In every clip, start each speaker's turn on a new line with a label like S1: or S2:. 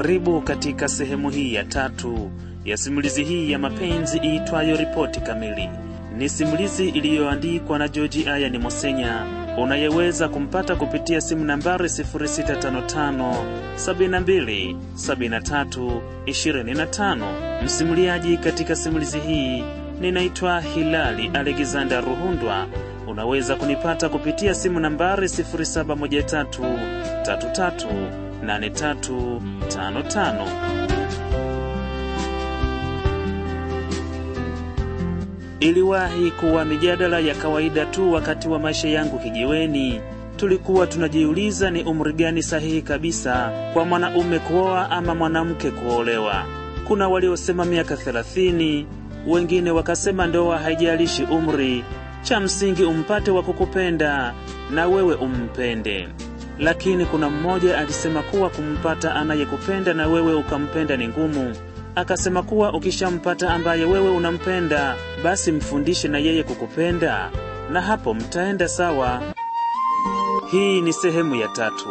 S1: Karibu katika sehemu hii ya tatu ya simulizi hii ya mapenzi iitwayo Ripoti Kamili. Ni simulizi iliyoandikwa na George Ayani Mosenya unayeweza kumpata kupitia simu nambari 0655 72 73 25. Msimuliaji katika simulizi hii ninaitwa Hilali Alexander Ruhundwa. Unaweza kunipata kupitia simu nambari 0713 33 8355. Iliwahi kuwa mijadala ya kawaida tu wakati wa maisha yangu kijiweni. Tulikuwa tunajiuliza ni umri gani sahihi kabisa kwa mwanaume kuoa ama mwanamke kuolewa. Kuna waliosema miaka thelathini, wengine wakasema ndoa haijalishi umri, cha msingi umpate wa kukupenda na wewe umpende. Lakini kuna mmoja alisema kuwa kumpata anayekupenda na wewe ukampenda ni ngumu. Akasema kuwa ukishampata ambaye wewe unampenda, basi mfundishe na yeye kukupenda, na hapo mtaenda sawa. Hii ni sehemu ya tatu.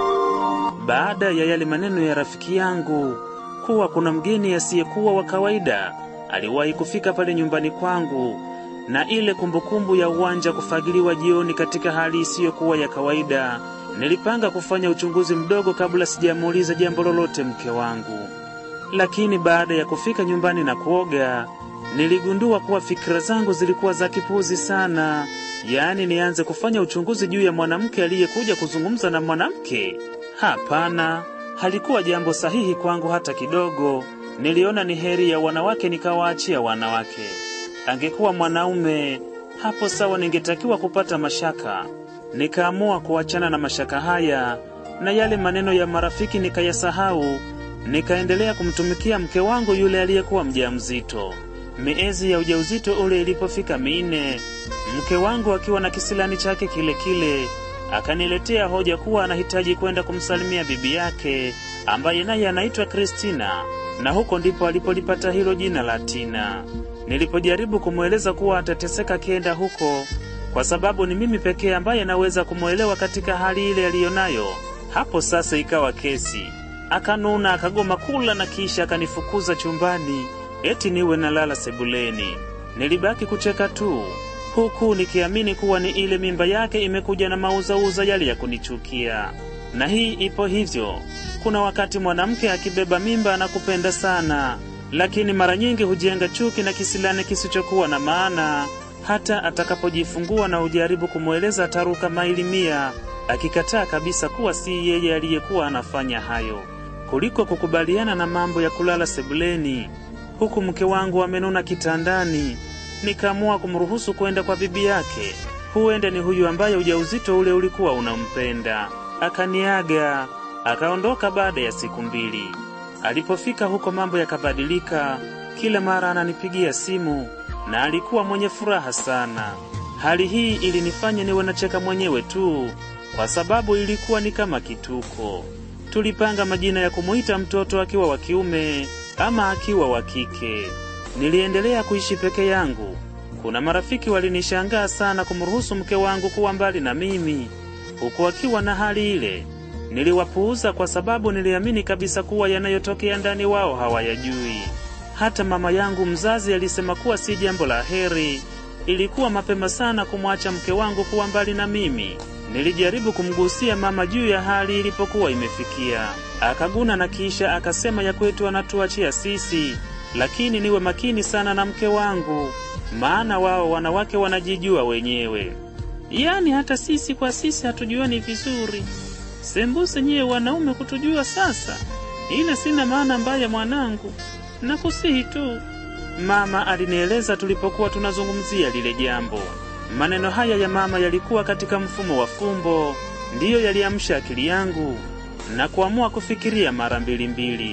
S1: Baada ya yale maneno ya rafiki yangu kuwa kuna mgeni asiyekuwa wa kawaida aliwahi kufika pale nyumbani kwangu, na ile kumbukumbu ya uwanja kufagiliwa jioni katika hali isiyokuwa ya kawaida, nilipanga kufanya uchunguzi mdogo kabla sijamuuliza jambo lolote mke wangu. Lakini baada ya kufika nyumbani na kuoga, niligundua kuwa fikira zangu zilikuwa za kipuzi sana. Yaani nianze kufanya uchunguzi juu ya mwanamke aliyekuja kuzungumza na mwanamke? Hapana, halikuwa jambo sahihi kwangu hata kidogo. Niliona ni heri ya wanawake nikawaachia wanawake. Angekuwa mwanaume, hapo sawa, ningetakiwa kupata mashaka. Nikaamua kuachana na mashaka haya na yale maneno ya marafiki nikayasahau nikaendelea kumtumikia mke wangu yule aliyekuwa mjamzito. Miezi ya ujauzito ule ilipofika minne, mke wangu akiwa na kisilani chake kile kile akaniletea hoja kuwa anahitaji kwenda kumsalimia bibi yake ambaye naye anaitwa Kristina, na huko ndipo alipolipata hilo jina la Tina. Nilipojaribu kumweleza kuwa atateseka akienda huko kwa sababu ni mimi pekee ambaye naweza kumwelewa katika hali ile aliyonayo, hapo sasa ikawa kesi akanuna akagoma kula na kisha akanifukuza chumbani eti niwe nalala sebuleni. Nilibaki kucheka tu huku nikiamini kuwa ni ile mimba yake imekuja na mauzauza yale ya kunichukia. Na hii ipo hivyo. Kuna wakati mwanamke akibeba mimba anakupenda sana, lakini mara nyingi hujenga chuki na kisilani kisichokuwa na maana. Hata atakapojifungua na ujaribu kumweleza ataruka maili mia, akikataa kabisa kuwa si yeye aliyekuwa anafanya hayo kuliko kukubaliana na mambo ya kulala sebuleni huku mke wangu amenuna kitandani. Nikaamua kumruhusu kwenda kwa bibi yake, huenda ni huyu ambaye ujauzito ule ulikuwa unampenda. Akaniaga akaondoka baada ya siku mbili. Alipofika huko mambo yakabadilika, kila mara ananipigia simu na alikuwa mwenye furaha sana. Hali hii ilinifanya niwe nacheka mwenyewe tu, kwa sababu ilikuwa ni kama kituko. Tulipanga majina ya kumuita mtoto akiwa wa kiume ama akiwa wa kike. Niliendelea kuishi peke yangu. Kuna marafiki walinishangaa sana kumruhusu mke wangu kuwa mbali na mimi huku akiwa na hali ile. Niliwapuuza kwa sababu niliamini kabisa kuwa yanayotokea ndani wao hawayajui. Hata mama yangu mzazi alisema kuwa si jambo la heri. Ilikuwa mapema sana kumwacha mke wangu kuwa mbali na mimi. Nilijaribu kumgusia mama juu ya hali ilipokuwa imefikia. Akaguna na kisha akasema ya kwetu anatuachia sisi, lakini niwe makini sana na mke wangu, maana wao wanawake wanajijua wenyewe. Yaani hata sisi kwa sisi hatujuani vizuri, sembuse nyiye wanaume kutujua sasa. Ila sina maana mbaya mwanangu, nakusihi tu, mama alinieleza tulipokuwa tunazungumzia lile jambo. Maneno haya ya mama yalikuwa katika mfumo wa fumbo, ndiyo yaliamsha akili yangu na kuamua kufikiria mara mbili mbili.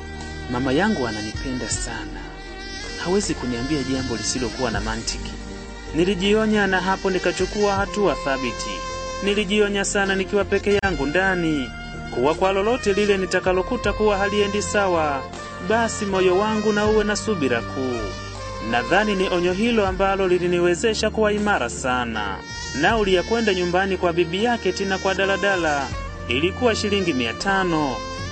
S1: Mama yangu ananipenda sana, hawezi kuniambia jambo lisilokuwa na mantiki. Nilijionya na hapo nikachukua hatua thabiti. Nilijionya sana nikiwa peke yangu ndani, kuwa kwa lolote lile nitakalokuta kuwa haliendi sawa, basi moyo wangu na uwe na subira kuu. Nadhani ni onyo hilo ambalo liliniwezesha kuwa imara sana. Nauli ya kwenda nyumbani kwa bibi yake Tina kwa daladala ilikuwa shilingi mia tano.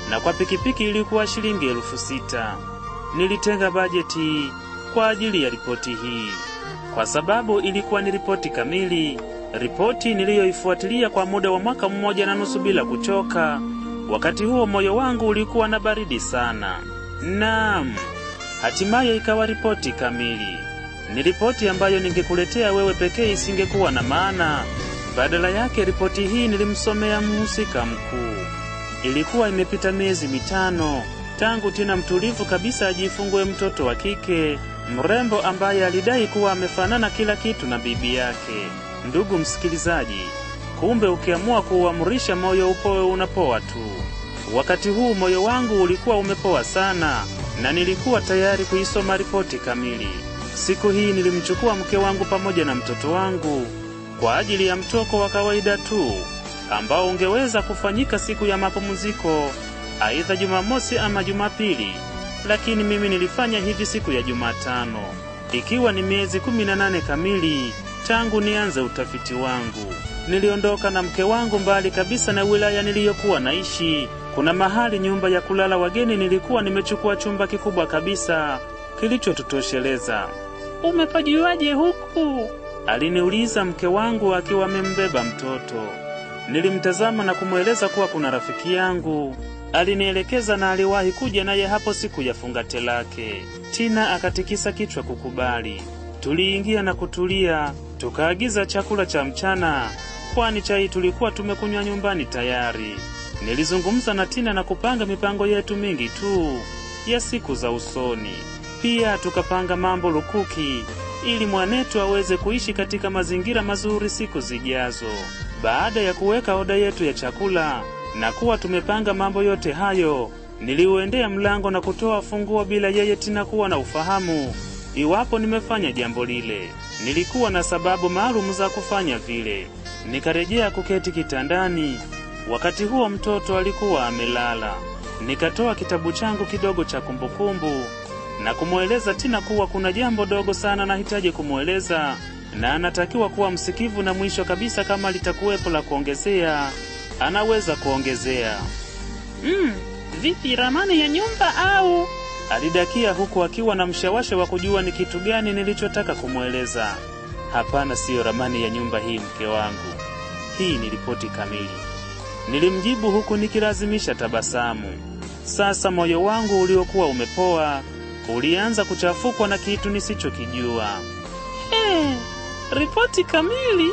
S1: na kwa pikipiki ilikuwa shilingi elfu sita. Nilitenga bajeti kwa ajili ya ripoti hii kwa sababu ilikuwa ni ripoti kamili, ripoti niliyoifuatilia kwa muda wa mwaka mmoja na nusu bila kuchoka. Wakati huo moyo wangu ulikuwa na baridi sana. Naam, hatimaye ikawa ripoti kamili. Ni ripoti ambayo ningekuletea wewe pekee isingekuwa na maana. Badala yake, ripoti hii nilimsomea mhusika mkuu. Ilikuwa imepita miezi mitano tangu Tina mtulivu kabisa ajifungue mtoto wa kike mrembo ambaye alidai kuwa amefanana kila kitu na bibi yake. Ndugu msikilizaji, kumbe ukiamua kuuamrisha moyo upoe unapoa tu. Wakati huu moyo wangu ulikuwa umepoa sana na nilikuwa tayari kuisoma ripoti kamili. Siku hii nilimchukua mke wangu pamoja na mtoto wangu kwa ajili ya mtoko wa kawaida tu ambao ungeweza kufanyika siku ya mapumziko, aidha Jumamosi ama Jumapili lakini mimi nilifanya hivi siku ya Jumatano, ikiwa ni miezi kumi na nane kamili tangu nianze utafiti wangu. Niliondoka na mke wangu mbali kabisa na wilaya niliyokuwa naishi. Kuna mahali nyumba ya kulala wageni nilikuwa nimechukua chumba kikubwa kabisa kilichotutosheleza. Umepajuaje huku? aliniuliza mke wangu akiwa amembeba mtoto. Nilimtazama na kumweleza kuwa kuna rafiki yangu alinielekeza na aliwahi kuja naye hapo siku ya fungate lake. Tina akatikisa kichwa kukubali. Tuliingia na kutulia, tukaagiza chakula cha mchana, kwani chai tulikuwa tumekunywa nyumbani tayari. Nilizungumza na Tina na kupanga mipango yetu mingi tu ya siku za usoni. Pia tukapanga mambo lukuki ili mwanetu aweze kuishi katika mazingira mazuri siku zijazo. Baada ya kuweka oda yetu ya chakula na kuwa tumepanga mambo yote hayo, niliuendea mlango na kutoa funguo bila yeye Tina kuwa na ufahamu iwapo nimefanya jambo lile. Nilikuwa na sababu maalum za kufanya vile. Nikarejea kuketi kitandani. Wakati huo mtoto alikuwa amelala. Nikatoa kitabu changu kidogo cha kumbukumbu na kumweleza Tina kuwa kuna jambo dogo sana nahitaji kumweleza na anatakiwa kuwa msikivu, na mwisho kabisa, kama litakuwepo la kuongezea anaweza kuongezea. Mm, vipi ramani ya nyumba au? Alidakia huku akiwa na mshawasha wa kujua ni kitu gani nilichotaka kumweleza. Hapana, siyo ramani ya nyumba hii, mke wangu, hii ni ripoti kamili, nilimjibu huku nikilazimisha tabasamu. Sasa moyo wangu uliokuwa umepoa ulianza kuchafukwa na kitu nisichokijua. Hey, ripoti kamili?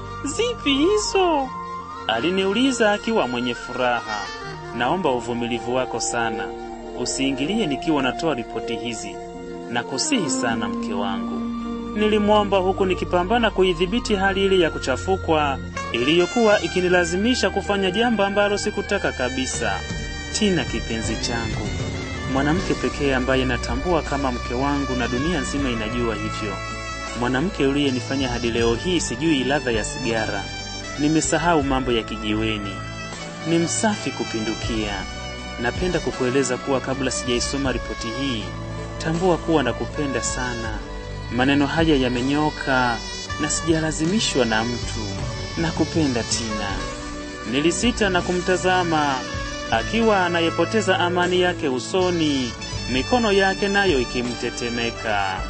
S1: Zipi hizo? Aliniuliza akiwa mwenye furaha. Naomba uvumilivu wako sana, usiingilie nikiwa natoa ripoti hizi, na kusihi sana mke wangu, nilimwomba huku nikipambana kuidhibiti hali ile ya kuchafukwa iliyokuwa ikinilazimisha kufanya jambo ambalo sikutaka kabisa. Tina, kipenzi changu, mwanamke pekee ambaye natambua kama mke wangu na dunia nzima inajua hivyo, mwanamke uliyenifanya hadi leo hii sijui ladha ya sigara nimesahau mambo ya kijiweni, ni msafi kupindukia. Napenda kukueleza kuwa kabla sijaisoma ripoti hii, tambua kuwa nakupenda sana. Maneno haya yamenyoka na sijalazimishwa na mtu. Nakupenda Tina. Nilisita na kumtazama akiwa anayepoteza amani yake usoni, mikono yake nayo ikimtetemeka.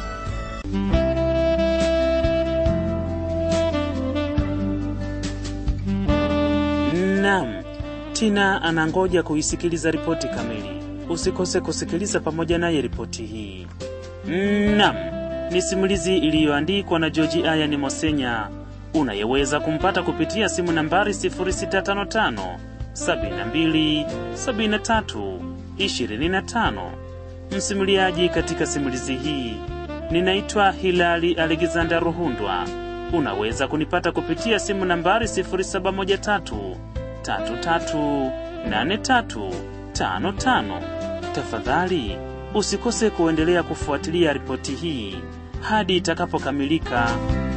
S1: Naam, Tina anangoja kuisikiliza ripoti kamili. Usikose kusikiliza pamoja naye ripoti hii. Naam, ni simulizi iliyoandikwa na George Ayani Mosenya, unayeweza kumpata kupitia simu nambari 0655 72 73 25. Msimuliaji katika simulizi hii ninaitwa Hilali Alexander Ruhundwa. Unaweza kunipata kupitia simu nambari 0713 338355. Tafadhali usikose kuendelea kufuatilia ripoti hii hadi itakapokamilika